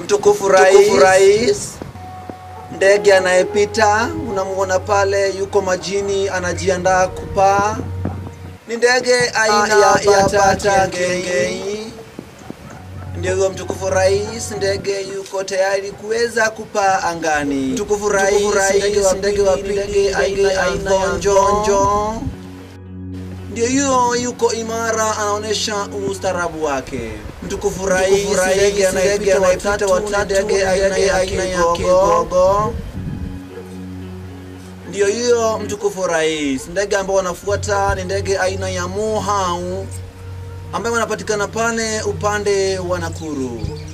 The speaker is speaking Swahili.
Mtukufu rais, rais ndege anayepita unamwona pale yuko majini anajiandaa kupaa ni ndege aina ya bata kengei ndio huyo mtukufu rais ndege yuko tayari kuweza kupaa angani mtukufu rais ndege wa pili ndege aina ya vonjonjo ndio hiyo yuko imara anaonyesha ustaarabu wake mtukufu rais ndege anayepita watatu ndege aina ya kigogo ndio hiyo mtukufu rais ndege ambao wanafuata ni ndege aina ya mohau ambayo wanapatikana pale upande wa nakuru